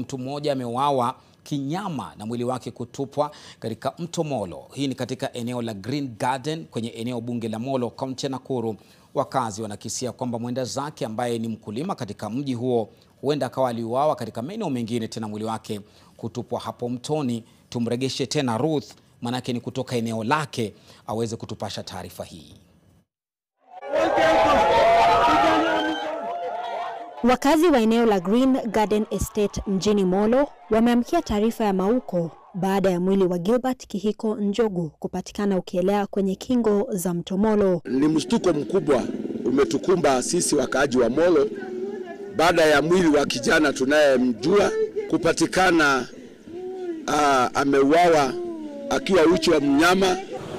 Mtu mmoja ameuawa kinyama na mwili wake kutupwa katika mto Molo. Hii ni katika eneo la Green Garden kwenye eneo bunge la Molo, kaunti ya Nakuru. Wakazi wanakisia kwamba mwenda zake ambaye ni mkulima katika mji huo huenda akawa aliuawa katika maeneo mengine, tena mwili wake kutupwa hapo mtoni. Tumregeshe tena Ruth, manake ni kutoka eneo lake, aweze kutupasha taarifa hii. Wakazi wa eneo la Green Garden Estate mjini Molo wameamkia taarifa ya mauko baada ya mwili wa Gilbert Kihiko Njogu kupatikana ukielea kwenye kingo za mto Molo. Ni mshtuko mkubwa umetukumba sisi wakaaji wa Molo baada ya mwili wa kijana tunayemjua kupatikana uh, ameuawa akiwa uchi wa mnyama.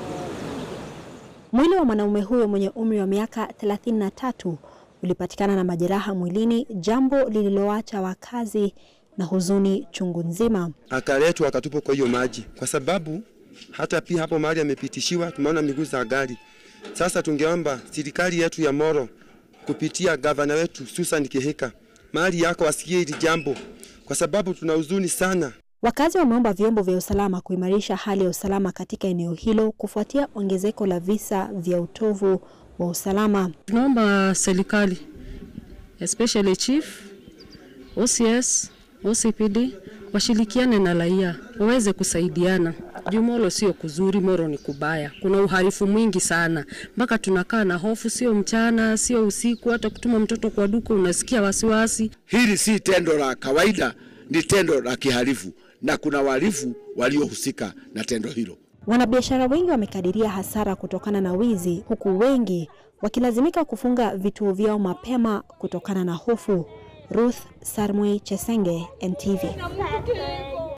Mwili wa mwanaume huyo mwenye umri wa miaka 33 ulipatikana na majeraha mwilini, jambo lililoacha wakazi na huzuni chungu nzima. Akaletwa akatupwa kwa hiyo maji, kwa sababu hata pia hapo mahali amepitishiwa tumeona miguu za gari. Sasa tungeomba serikali yetu ya Molo kupitia gavana wetu Susan Kihika mahali yako asikie hili jambo, kwa sababu tuna huzuni sana. Wakazi wameomba vyombo vya usalama kuimarisha hali ya usalama katika eneo hilo kufuatia ongezeko la visa vya utovu wa usalama. Tunaomba serikali especially chief, OCS, OCPD washirikiane na raia waweze kusaidiana. Juu Molo sio kuzuri, Molo ni kubaya, kuna uhalifu mwingi sana, mpaka tunakaa na hofu, sio mchana, sio usiku, hata kutuma mtoto kwa duka unasikia wasiwasi. Hili si tendo la kawaida, ni tendo la kihalifu na kuna wahalifu waliohusika na tendo hilo. Wanabiashara wengi wamekadiria hasara kutokana na wizi, huku wengi wakilazimika kufunga vituo vyao mapema kutokana na hofu. Ruth Sarmui Chesenge, NTV.